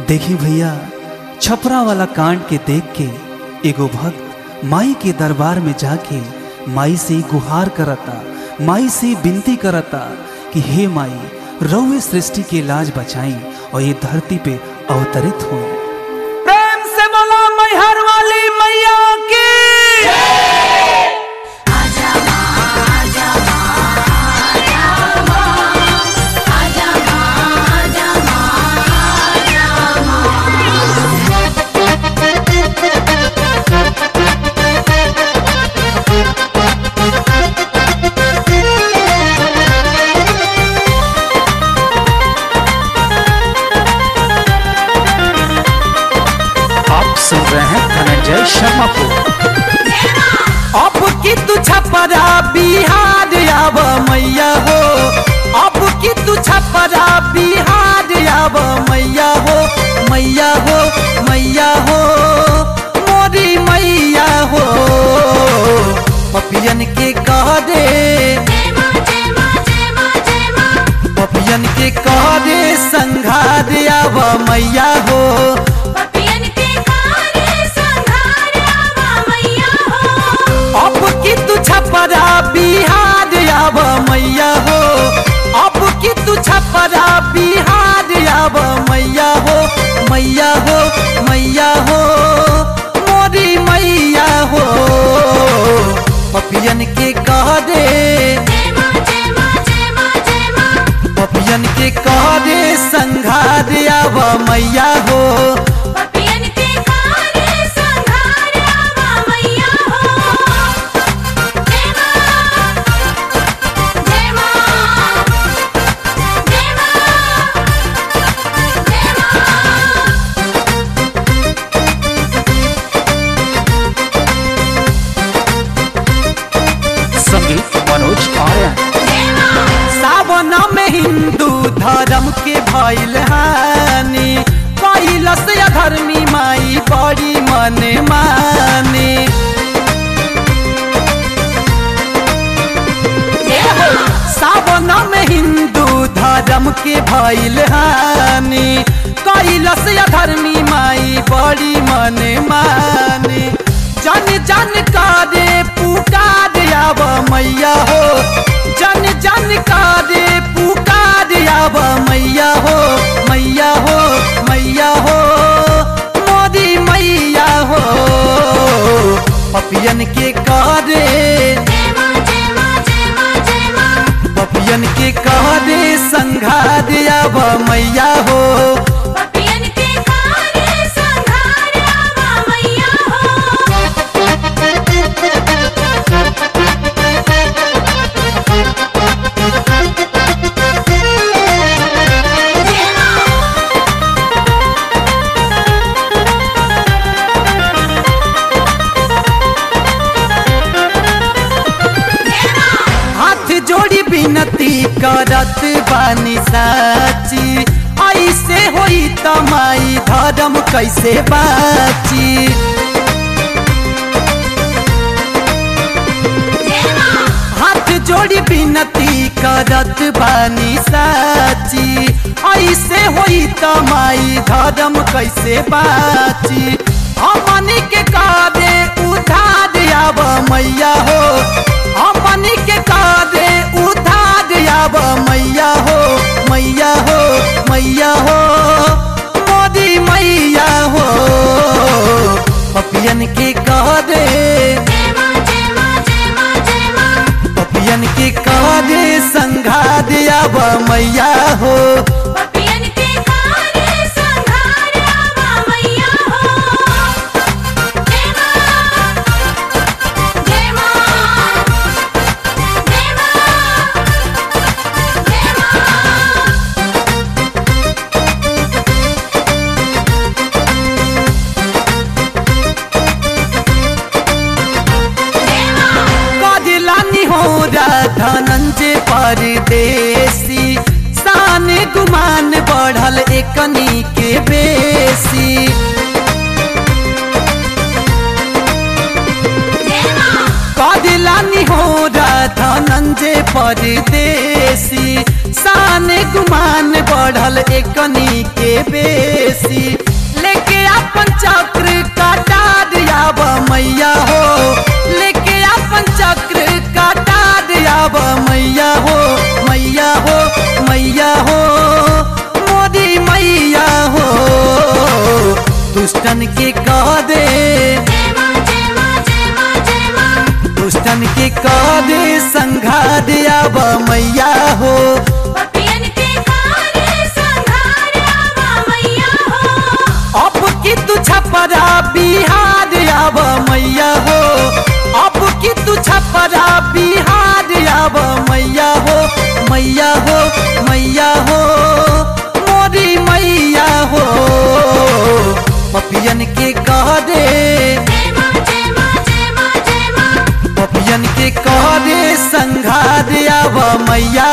देखी भैया छपरा वाला कांड के देख के एगो भक्त माई के दरबार में जाके माई से गुहार करता माई से विनती करता कि हे माई रउए सृष्टि के लाज बचाई और ये धरती पे अवतरित हो प्रेम से बोला मैहर वाली मैया की आप सुन रहे हैं धनंजय शर्मा को अब की तू छपरा बिहार आब मैया हो अब की तू छपरा बिहार आब मैया हो मैया हो मैया हो मोरी मैया हो पपियन के कह दे पपियन के कह दे संघार आब मैया हो अब की तू छपरा बिहार आब मैया हो अब की तू छपरा बिहार आब मैया हो मैया हो मैया हो मोरी मैया हो पपियन के कह दे पपियन के कह दे संघार आब मैया हो संगीत मनोज आर्यन सावन में हिंदू धर्म के भइल हानि कैलस अधर्मी माई बड़ी मन माने सावन में हिंदू धर्म के भइल हानि कैलस अधर्मी माई बड़ी मन माने जन जन करे पुकार आब मैया हो जन जन करे पुकार आब मैया हो मैया हो मैया हो मोदी मैया हो पपियन के करे पपियन के करे संघार आब मैया हो हाथ जोड़ी बिनती करत बानी साची ऐसे होई तमाई धर्म कैसे बाची हाथ जोड़ी बिनती करत बानी साची ऐसे होई तमाई धर्म कैसे बाची हमनी के कादे उधार आब मैया हो हमनी के कादे उधार आब मैया हो मैया हो मैया हो मोदी मैया हो पपियन के कह दे पपियन के कह दे संघा दे आब मैया हो कदिलानी हो धनंजय परदेसी शान गुमान बढ़ल एकनी के बेसी कदिलानी हो धनंजय परदेसी शान गुमान बढ़ल एकनी के बेसी लेके अपन चक्र काटा दियाब मैया हो लेके अपन चक्र काटा दियाब मैया हो मैया हो मैया हो मोदी मैया हो दुष्टन के कह दे जय मां जय मां जय मां जय मां दुष्टन के कह दे संघा दियाब मैया हो पपियन के कारे संघारवा मैया हो अब की तू छपरा बिहार आब मैया हो अब की तू छपरा बिहार आब मैया हो मैया हो मैया हो मोरी मैया हो पपियन के कह दे जय मां जय मां जय मां जय मां पपियन के कह दे संघा आब मैया